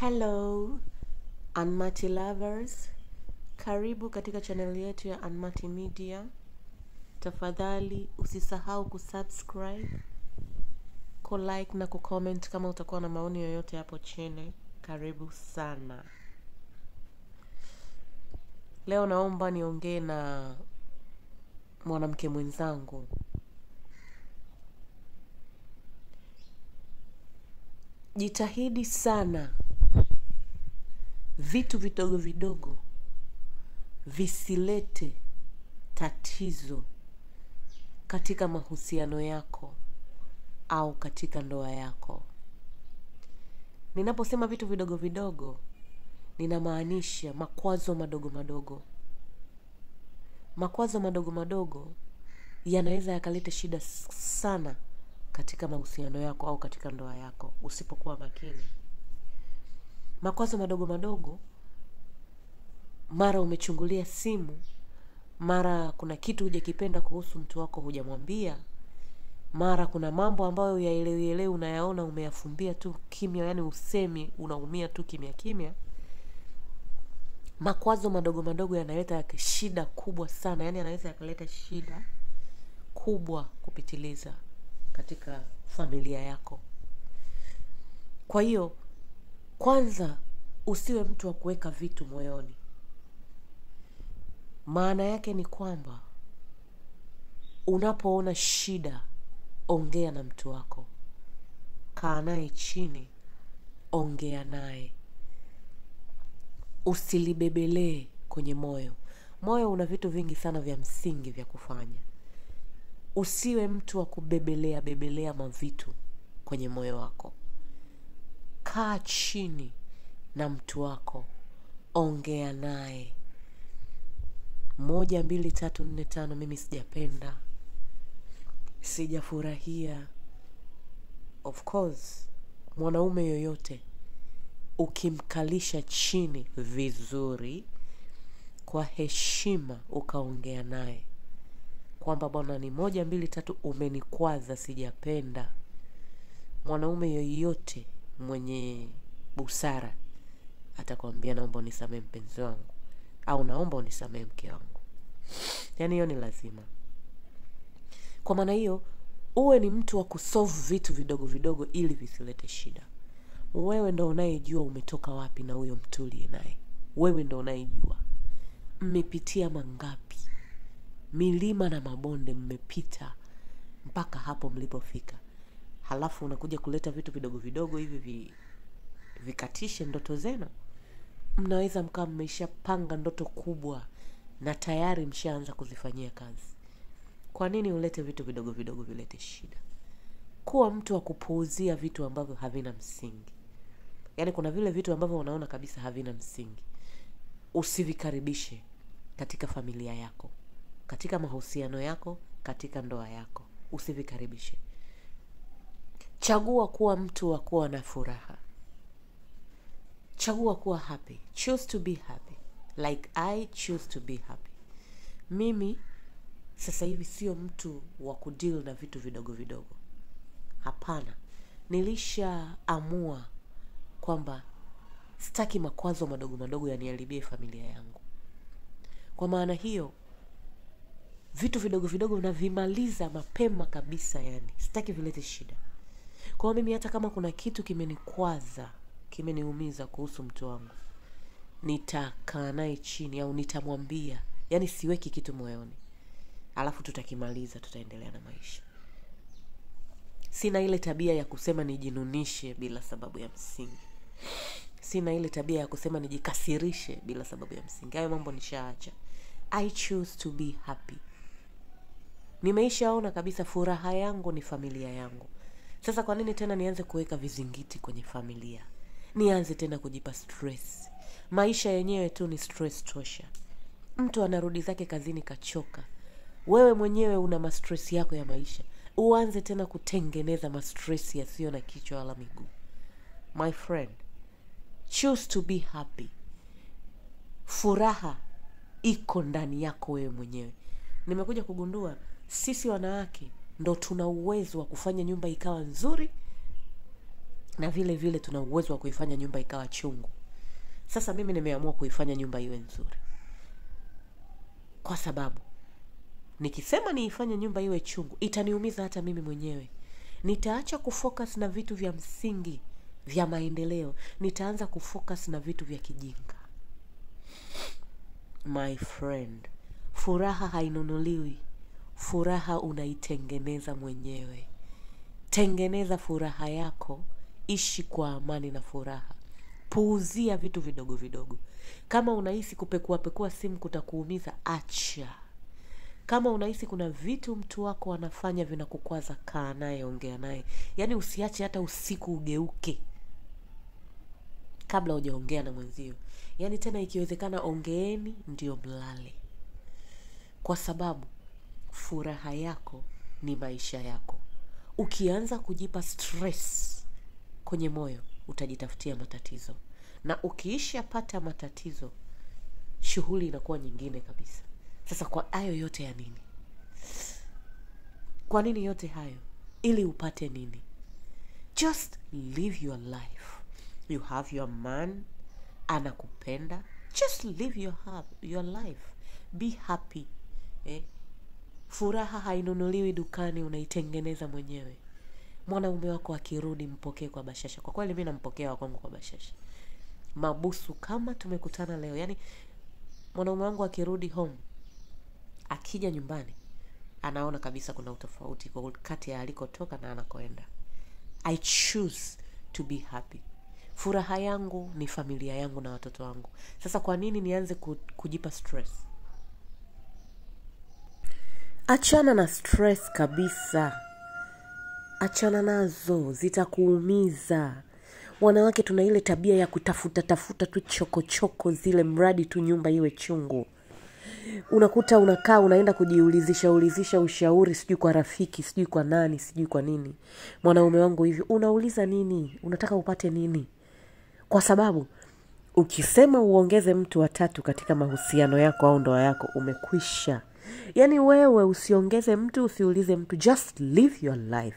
Hello Anmati lovers, karibu katika chaneli yetu ya Anmati Media. Tafadhali usisahau kusubscribe, kulike na kucomment kama utakuwa na maoni yoyote hapo chini. Karibu sana. Leo naomba niongee na mwanamke mwenzangu. Jitahidi sana vitu vidogo vidogo visilete tatizo katika mahusiano yako au katika ndoa yako. Ninaposema vitu vidogo vidogo, ninamaanisha makwazo madogo madogo. Makwazo madogo madogo yanaweza yakaleta shida sana katika mahusiano yako au katika ndoa yako usipokuwa makini. Makwazo madogo madogo, mara umechungulia simu, mara kuna kitu hujakipenda kuhusu mtu wako hujamwambia, mara kuna mambo ambayo yaelewielewi unayaona umeyafumbia tu kimya, yani usemi, unaumia tu kimya kimya. Makwazo madogo madogo yanaleta shida kubwa sana, yani yanaweza yakaleta shida kubwa kupitiliza katika familia yako. Kwa hiyo kwanza usiwe mtu wa kuweka vitu moyoni. Maana yake ni kwamba unapoona shida, ongea na mtu wako, kaa naye chini, ongea naye, usilibebelee kwenye moyo. Moyo una vitu vingi sana vya msingi vya kufanya. Usiwe mtu wa kubebelea bebelea mavitu kwenye moyo wako. Kaa chini na mtu wako, ongea naye. Moja, mbili, tatu, nne, tano. Mimi sijapenda, sijafurahia. Of course, mwanaume yoyote ukimkalisha chini vizuri, kwa heshima, ukaongea naye kwamba bwana, ni moja, mbili, tatu, umenikwaza, sijapenda. Mwanaume yoyote mwenye busara atakwambia naomba unisamehe mpenzi wangu, au naomba unisamehe mke wangu. Yaani hiyo ni lazima. Kwa maana hiyo, uwe ni mtu wa kusolve vitu vidogo vidogo ili visilete shida. Wewe ndo unayejua umetoka wapi na huyo mtu uliye naye. Wewe ndo unayejua mmepitia mangapi, milima na mabonde mmepita mpaka hapo mlipofika, halafu unakuja kuleta vitu vidogo vidogo hivi vi, vikatishe ndoto zenu. Mnaweza mkawa mmeshapanga ndoto kubwa na tayari mshaanza kuzifanyia kazi. Kwa nini ulete vitu vidogo vidogo vilete shida? Kuwa mtu wa kupuuzia vitu ambavyo havina msingi. Yaani kuna vile vitu ambavyo unaona kabisa havina msingi, usivikaribishe katika familia yako, katika mahusiano yako, katika ndoa yako, usivikaribishe. Chagua kuwa mtu wa kuwa na furaha. Chagua kuwa happy. Choose to be happy. Like I choose to be happy. Mimi sasa hivi sio mtu wa kudeal na vitu vidogo vidogo. Hapana, nilishaamua kwamba sitaki makwazo madogo madogo yaniharibie familia yangu. Kwa maana hiyo, vitu vidogo vidogo navimaliza mapema kabisa, yani sitaki vilete shida. Kwa hiyo mimi hata kama kuna kitu kimenikwaza, kimeniumiza kuhusu mtu wangu, nitakaa naye chini au nitamwambia, yani siweki kitu moyoni, alafu tutakimaliza, tutaendelea na maisha. Sina ile tabia ya kusema nijinunishe bila sababu ya msingi. Sina ile tabia ya kusema nijikasirishe bila sababu ya msingi. Hayo mambo nishaacha. I choose to be happy. Nimeishaona kabisa furaha yangu ni familia yangu. Sasa kwa nini tena nianze kuweka vizingiti kwenye familia? Nianze tena kujipa stress. Maisha yenyewe tu ni stress tosha. Mtu anarudi zake kazini kachoka, wewe mwenyewe una mastress yako ya maisha, uanze tena kutengeneza mastress yasiyo na kichwa wala miguu. My friend, choose to be happy. Furaha iko ndani yako wewe mwenyewe. Nimekuja kugundua sisi wanawake ndo tuna uwezo wa kufanya nyumba ikawa nzuri na vile vile tuna uwezo wa kuifanya nyumba ikawa chungu sasa mimi nimeamua kuifanya nyumba iwe nzuri kwa sababu nikisema niifanye nyumba iwe chungu itaniumiza hata mimi mwenyewe nitaacha kufocus na vitu vya msingi vya maendeleo nitaanza kufocus na vitu vya kijinga my friend furaha hainunuliwi furaha unaitengeneza mwenyewe tengeneza furaha yako ishi kwa amani na furaha puuzia vitu vidogo vidogo kama unahisi kupekuapekua simu kutakuumiza acha kama unahisi kuna vitu mtu wako anafanya vinakukwaza kaa naye ongea naye yaani usiache hata usiku ugeuke kabla hujaongea na mwenzio yaani tena ikiwezekana ongeeni ndio mlale kwa sababu furaha yako ni maisha yako ukianza kujipa stress kwenye moyo utajitafutia matatizo na ukiishapata matatizo shughuli inakuwa nyingine kabisa sasa kwa hayo yote ya nini kwa nini yote hayo ili upate nini just live your life you have your man anakupenda just live your, hap- your life be happy eh? furaha hainunuliwi dukani unaitengeneza mwenyewe mwanaume wako akirudi mpokee kwa bashasha kwa kweli mi nampokea wakwangu kwa bashasha mabusu kama tumekutana leo yaani mwanaume wangu akirudi home akija nyumbani anaona kabisa kuna utofauti kwa kati ya alikotoka na anakoenda i choose to be happy furaha yangu ni familia yangu na watoto wangu sasa kwa nini nianze ku- kujipa stress achana na stress kabisa achana nazo zitakuumiza wanawake tuna ile tabia ya kutafuta tafuta tu chokochoko zile mradi tu nyumba iwe chungu unakuta unakaa unaenda kujiulizisha ulizisha ushauri sijui kwa rafiki sijui kwa nani sijui kwa nini mwanaume wangu hivi unauliza nini unataka upate nini kwa sababu ukisema uongeze mtu watatu katika mahusiano yako au ndoa yako umekwisha yaani wewe usiongeze mtu usiulize mtu just live your life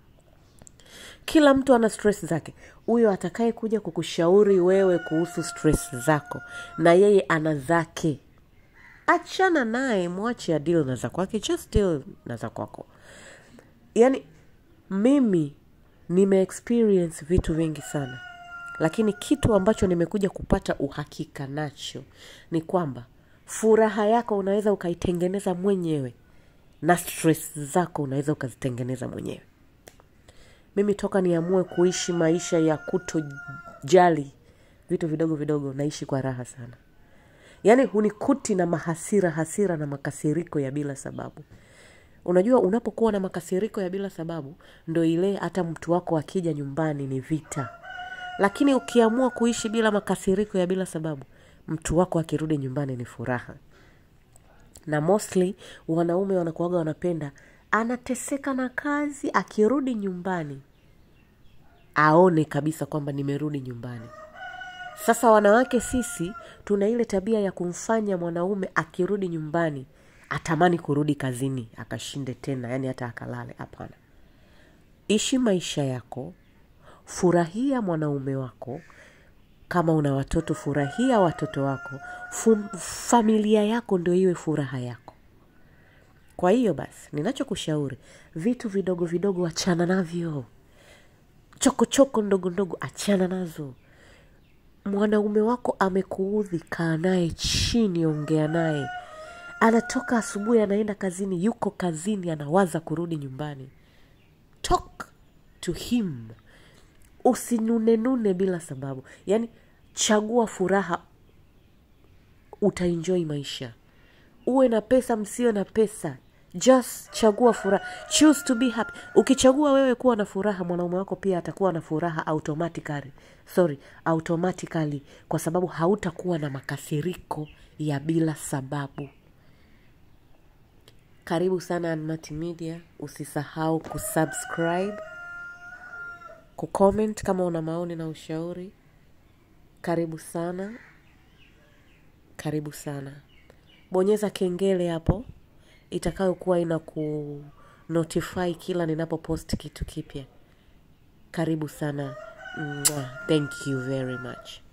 kila mtu ana stress zake huyo atakaye kuja kukushauri wewe kuhusu stress zako na yeye ana zake achana naye mwache adil na za kwake just deal na za kwako yaani mimi nimeexperience vitu vingi sana lakini kitu ambacho nimekuja kupata uhakika nacho ni kwamba furaha yako unaweza ukaitengeneza mwenyewe na stress zako unaweza ukazitengeneza mwenyewe mimi toka niamue kuishi maisha ya kutojali vitu vidogo vidogo naishi kwa raha sana yaani hunikuti na mahasira hasira na makasiriko ya bila sababu unajua unapokuwa na makasiriko ya bila sababu ndo ile hata mtu wako akija nyumbani ni vita lakini ukiamua kuishi bila makasiriko ya bila sababu mtu wako akirudi nyumbani ni furaha na mostly wanaume wanakuaga wanapenda anateseka na kazi akirudi nyumbani aone kabisa kwamba nimerudi nyumbani sasa wanawake sisi tuna ile tabia ya kumfanya mwanaume akirudi nyumbani atamani kurudi kazini akashinde tena yani hata akalale hapana ishi maisha yako furahia mwanaume wako kama una watoto furahia watoto wako Fum, familia yako ndio iwe furaha yako kwa hiyo basi ninachokushauri vitu vidogo vidogo achana navyo chokochoko ndogo ndogo achana nazo mwanaume wako amekuudhi kaa naye chini ongea naye anatoka asubuhi anaenda kazini yuko kazini anawaza kurudi nyumbani talk to him usinunenune bila sababu yaani chagua furaha utaenjoy maisha uwe na pesa msiwe na pesa just chagua furaha choose to be happy ukichagua wewe kuwa na furaha mwanaume wako pia atakuwa na furaha automatically sorry automatically kwa sababu hautakuwa na makasiriko ya bila sababu karibu sana Anmati Media usisahau kusubscribe kucomment kama una maoni na ushauri karibu sana karibu sana bonyeza kengele hapo itakayokuwa ina ku notify kila ninapopost kitu kipya karibu sana Mwah. Thank you very much.